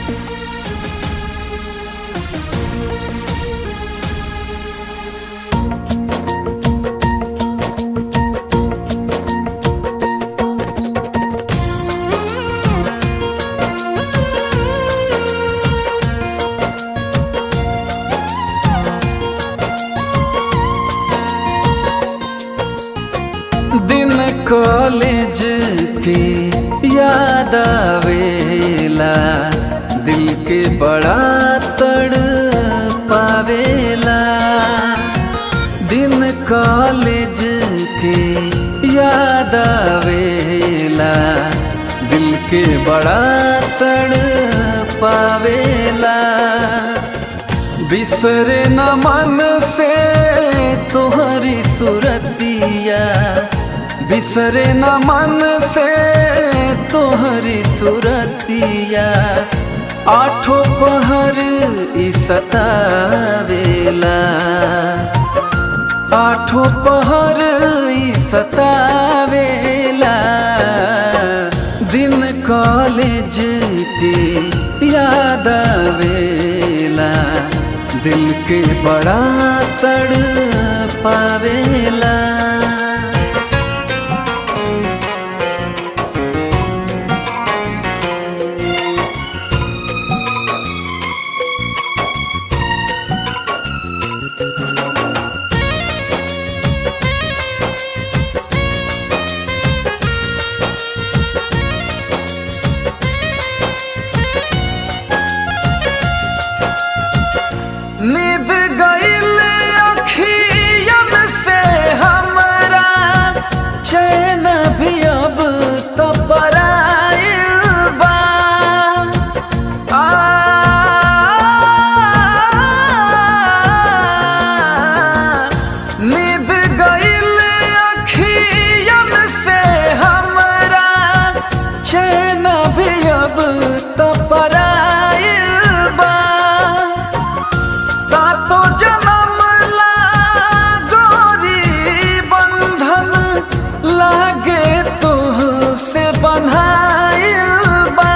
दिन कॉलेज के याद आवेला दिल के बड़ा तड़ पावेला दिन कॉलेज के याद आवेला दिल के बड़ा तड़ पावेला बिसरे न मन से तोहरी सुरतिया बिसरे न मन से तोहरी सुरतिया आठों पहर ई सतावेला आठों पहर ई सतावेला दिन कॉलेज के याद आवेला दिल के बड़ा तड़ पावेला नींद गईल अखियन से हमरा चैन भी अब तो पराइल बा आ, नींद गईल अखियन से हमरा चैन भी अब तो पराइल बा सातो जन्म ला गोरी बंधन लागे तुह से बन्हाइल बा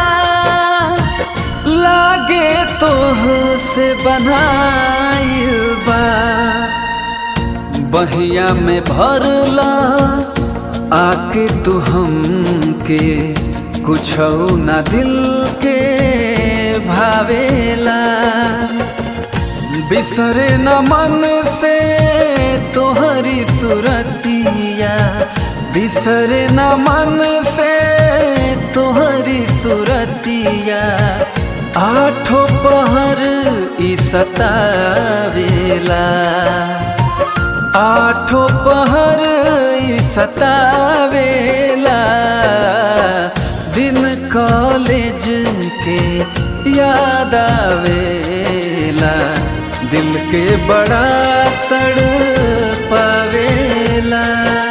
लागे तुह से बन्हाइल बा बहिया में भरला आके तू हमके कुछ ना दिल के भावेला बिसरे न मन से तोहरी सुरतिया बिसरे न मन से तोहरी सुरतिया आठों पहर ई सतावेला आठों पहर ई सतावेला दिन कॉलेज के याद आवेला दिल के बड़ा तड़ पावेला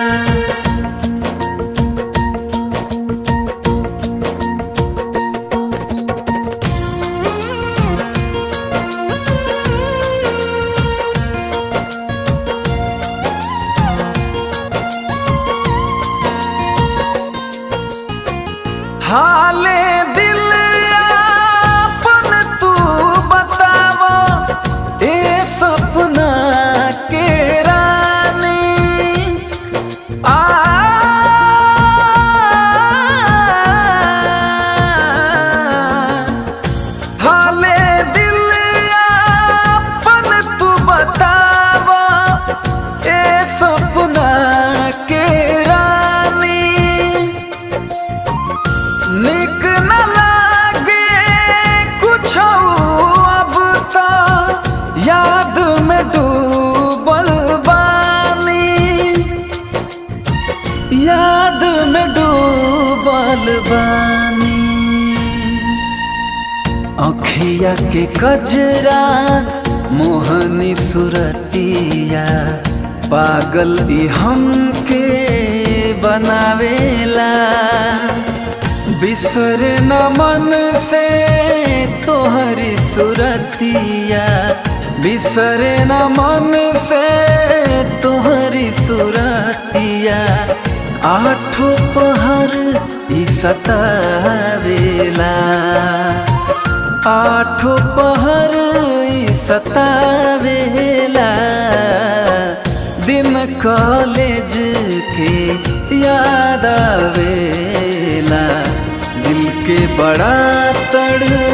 हाले दिल अपन तू बतावा ए सपना के रानी आ हाले दिल अपन तू बतावा ए सपना के रानी निक न लागे कुछ अब तो याद में डूबल बानी याद में डूबल बानी अखिया के कजरा मोहनी सुरतिया पागल ई हमके बनावेला बिसर न मन से तोहरी सुरतिया बिसर न मन से तोहरी सुरतिया आठों पहर ई सतावेला आठो पहर ई सतावेला दिन कॉलेज के याद आवेला दिल के बड़ा तड़